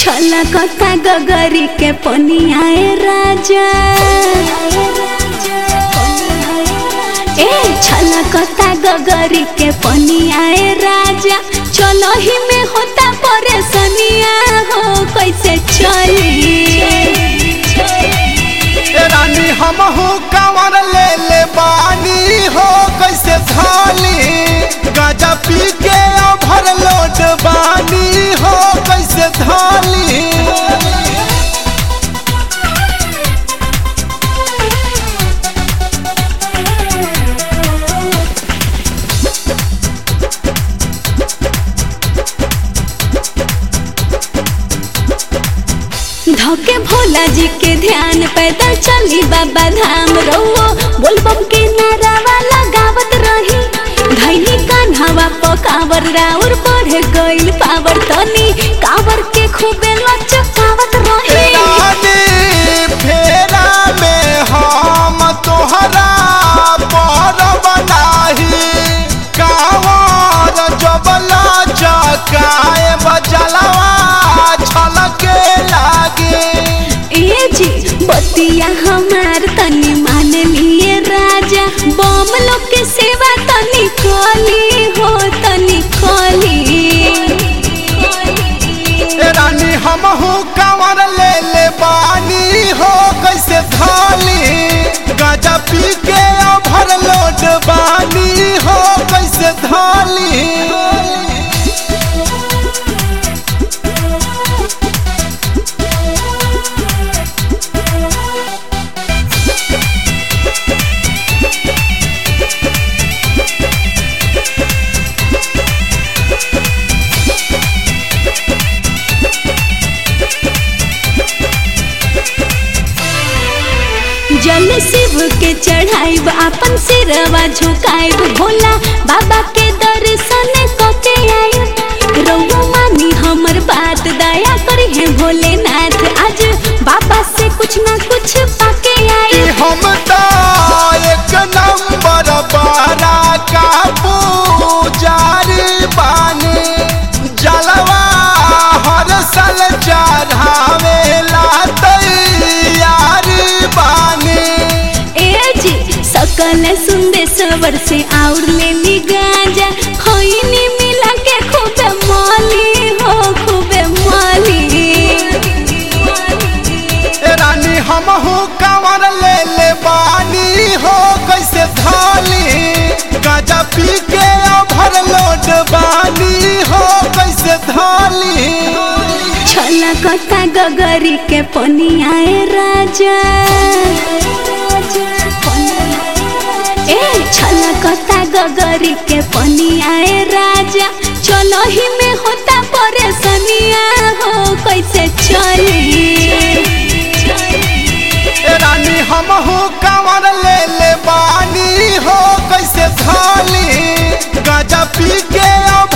छलकता गगरी के पनियाए राजा ए छलकता गगरी के पनियाए राजा चलो ही में होता परेशानिया हो कैसे चली ए रानी हम हो कंवर ले ले बानी हो कैसे थाली गाजा पी के भर लोट बानी हो कैसे थाली धोके भोला जी के ध्यान पैदल चली बाबा धाम रहो बोलबम के नारावा लगावत रही धैनी कान्हावा पकावर राउर बढ़े गइल पावर तनी कावर के खूबे लचकावत रही रानी फेरा में हम तोहरा पर बनाही कावर जबला चकाए बजलवा छलके लागे ए जी बतिया हमार तनी मान लिए राजा बम लोग के सेवा तनी खोली हो तनी खोली ए रानी हम हो कंवर ले ले बानी हो कैसे थाली गाजा पी के भर लोट बानी हो कैसे थाली जल शिव के चढ़ाइब अपन सिरवा झुकाइब भोला बाबा के दर्शन कके आइब रउआ मानी हमर बात दया करी है भोलेनाथ आज बाबा से कुछ ना कुछ पाके कि आइब हम तो एक नंबर बारा का पुजारी बानी जलवा हर साल चढ़ावेला तैयारी बानी ए जी सकल सुंदेश्वर से और ले ली गांजा खैनी मिला के खूबे माली हो खूबे माली ए रानी हम हो कंवर ले ले बानी हो कैसे थाली गाजा पी के भर लोट बानी हो कैसे थाली छलकता गगरी के पनियाए राजा ए छलकता गगरी के पनियाए राजा चलो ही में होता परेशानिया हो कैसे चली ए रानी हम हो कंवर ले ले बानी हो कैसे थाली गाजा पी के